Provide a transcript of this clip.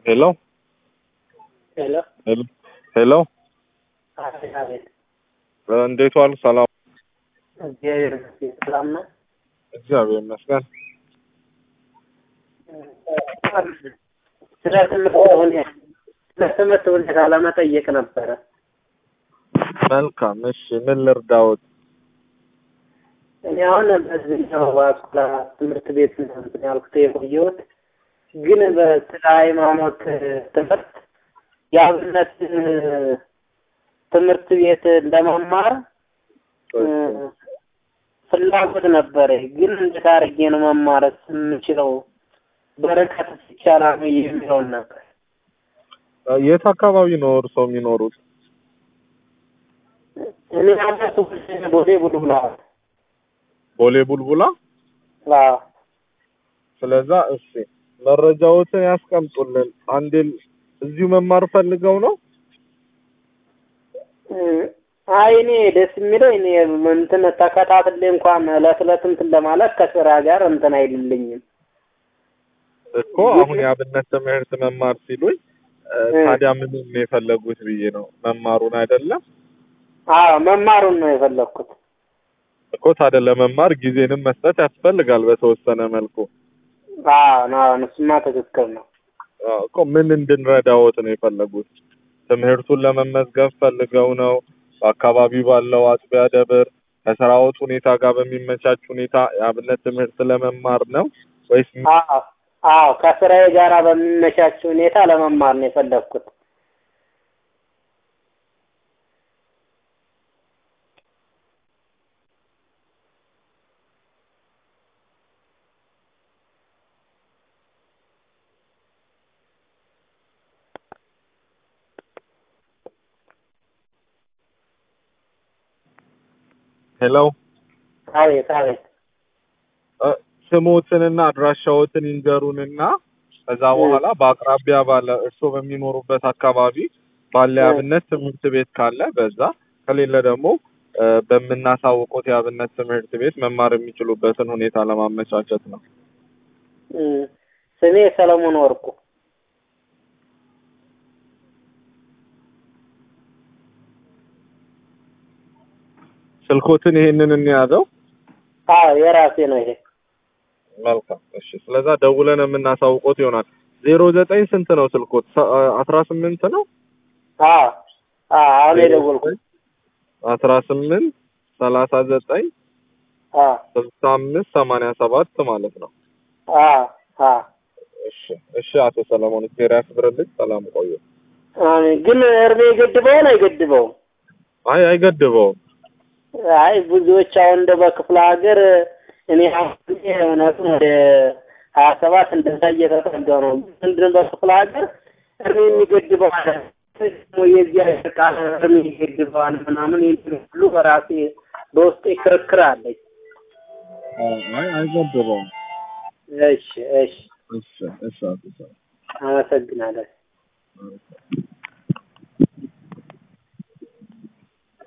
ሄሎ ሄሎ ሄሎ ሄሎ አቤት አቤት። እንዴት ዋሉ? ሰላም እግዚአብሔር ይመስገን ሰላም ነው። እግዚአብሔር ይመስገን። ስለ ትምህርት ሁኔታ ስለ ትምህርት ሁኔታ ለመጠየቅ ነበረ። መልካም እሺ፣ ምን ልርዳዎት? እኔ አሁን በዚህኛው በአስኮላ ትምህርት ቤት ነው እንትን ያልኩት የቆየሁት፣ ግን በስለ ሃይማኖት ትምህርት የአብነት ትምህርት ቤት ለመማር ፍላጎት ነበረ። ግን እንዴት አድርጌ ነው መማረስ የምችለው? በርቀት ይቻላል ወይ የሚለውን ነበር። የት አካባቢ ነው እርስዎ የሚኖሩት? እኔ አመት ቦሌ ቡልቡላ ቦሌ ቡልቡላ። አዎ ስለዛ እሺ መረጃዎትን ያስቀምጡልን። አንዴ እዚሁ መማር ፈልገው ነው? አይ እኔ ደስ የሚለው እኔ እንትን ተከታትሌ እንኳን እለት እለት እንትን ለማለት ከስራ ጋር እንትን አይልልኝም እኮ አሁን የአብነት ትምህርት መማር ሲሉኝ ታዲያ ምን ነው የፈለጉት ብዬ ነው። መማሩን አይደለም አዎ መማሩን ነው የፈለግኩት። እኮ ታዲያ ለመማር ጊዜንም መስጠት ያስፈልጋል በተወሰነ መልኩ። አዎ ነው እሱማ ትክክል ነው። አዎ እኮ ምን እንድንረዳዎት ነው የፈለጉት? ትምህርቱን ለመመዝገብ ፈልገው ነው? በአካባቢው ባለው አጥቢያ ደብር ከስራዎት ሁኔታ ጋር በሚመቻች ሁኔታ የአብነት ትምህርት ለመማር ነው ወይስ አዎ አዎ ከስራዬ ጋር በሚመቻች ሁኔታ ለመማር ነው የፈለግኩት። ሄሎ አቤት አቤት። ስሞትንና አድራሻዎትን ይንገሩንና ከዛ በኋላ በአቅራቢያ ባለ እርስዎ በሚኖሩበት አካባቢ ባለ የአብነት ትምህርት ቤት ካለ በዛ ከሌለ ደግሞ በምናሳውቁት የአብነት ትምህርት ቤት መማር የሚችሉበትን ሁኔታ ለማመቻቸት ነው። ስሜ ሰለሞን ወርቁ። ስልኮትን ይሄንን እንያዘው። አዎ የራሴ ነው ይሄ። መልካም እሺ። ስለዛ ደውለን የምናሳውቆት ይሆናል። ዜሮ ዘጠኝ ስንት ነው ስልኮት? አስራ ስምንት ነው። አዎ አዎ አሁን የደወልኩት አስራ ስምንት ሰላሳ ዘጠኝ አዎ ስልሳ አምስት ሰማንያ ሰባት ማለት ነው። አዎ አዎ እሺ እሺ። አቶ ሰለሞን እግዚአብሔር ያክብርልኝ። ሰላም ቆዩ። አሜን። ግን እድሜ ይገድበውን አይገድበውም? አይ አይገድበውም። አይ ብዙዎች አሁን እንደ በክፍለ ሀገር እኔ አሁን እውነቱን ወደ ሀያ ሰባት እንደዛ እየተጠጋ ነው። ምንድን በክፍለ ሀገር እድሜ የሚገድበው አለ ደግሞ የዚያ ቃል እድሜ ይገድበዋል ምናምን የሚሉ ሁሉ በራሴ በውስጤ ክርክር አለኝ። አይ አይገድበውም። እሺ እሺ እሺ እሺ አቶ ሰለሞን አመሰግናለሁ።